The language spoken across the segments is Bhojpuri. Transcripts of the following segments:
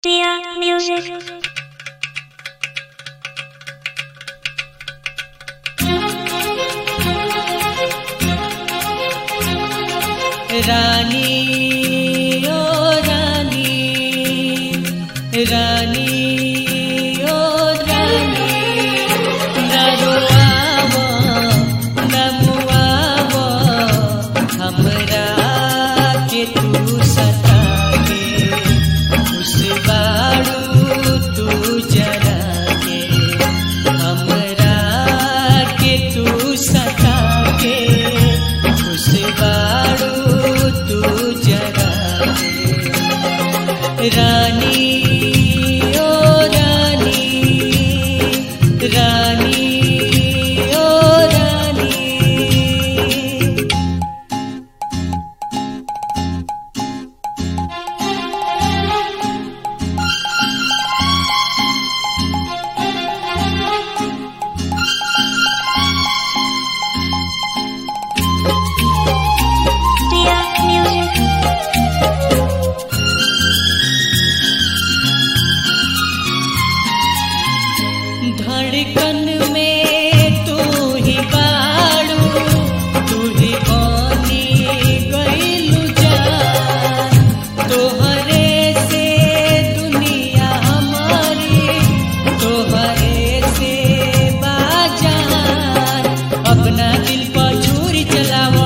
Dear music. रानी ओ रानी रानी ओ रानी न रोआवो न मुआवो हमरा के तू सताके खुश बाड़ू तू जरा के हमरा के तू सताके खुश बाड़ू तू जरा के रानी ओ रानी रानी ओ रानी Dear music. धड़कन में तू ही बाड़ू तू ही बनी गईलू जान तोहरे से दुनिया हमारी तोहरे से बाजान अपना दिल पर छुरी चलावो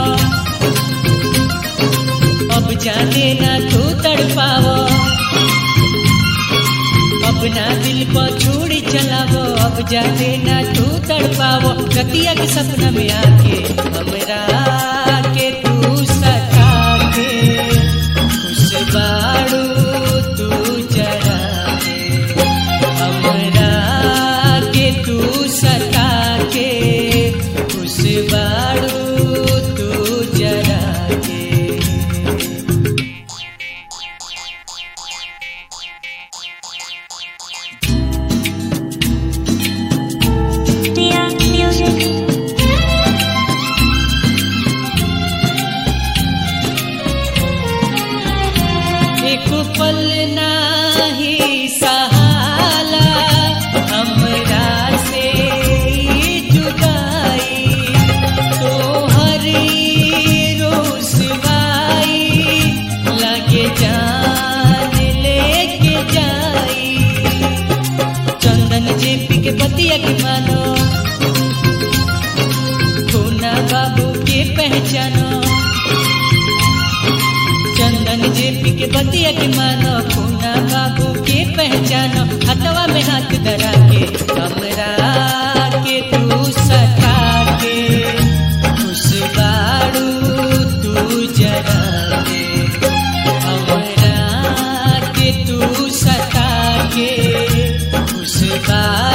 अब जाने ना तू तड़पावो अपना दिल पर छुरी चलावो अब जाने ना तू तड़पावो रतिया के सपना में आके हमरा के तू सता के खुश बाड़ू तू जरा के हमरा के तू सता के खुश बाड़ू तू जरा के Dear music. एक पल नाही सहाला हमरा से ई जुदाई तोहरी रोसवाई लगे जान लेके जाई चंदन जेपी के बतिया के मानो पूना बाबू के पहचानो चंदन जेपी के बतिया के मानो पूना बाबू के पहचानो हथवा में हाथ धरा के हमरा के तू सता के खुश बाड़ू तू जरा के हमरा के तू सता के खुश बाड़ू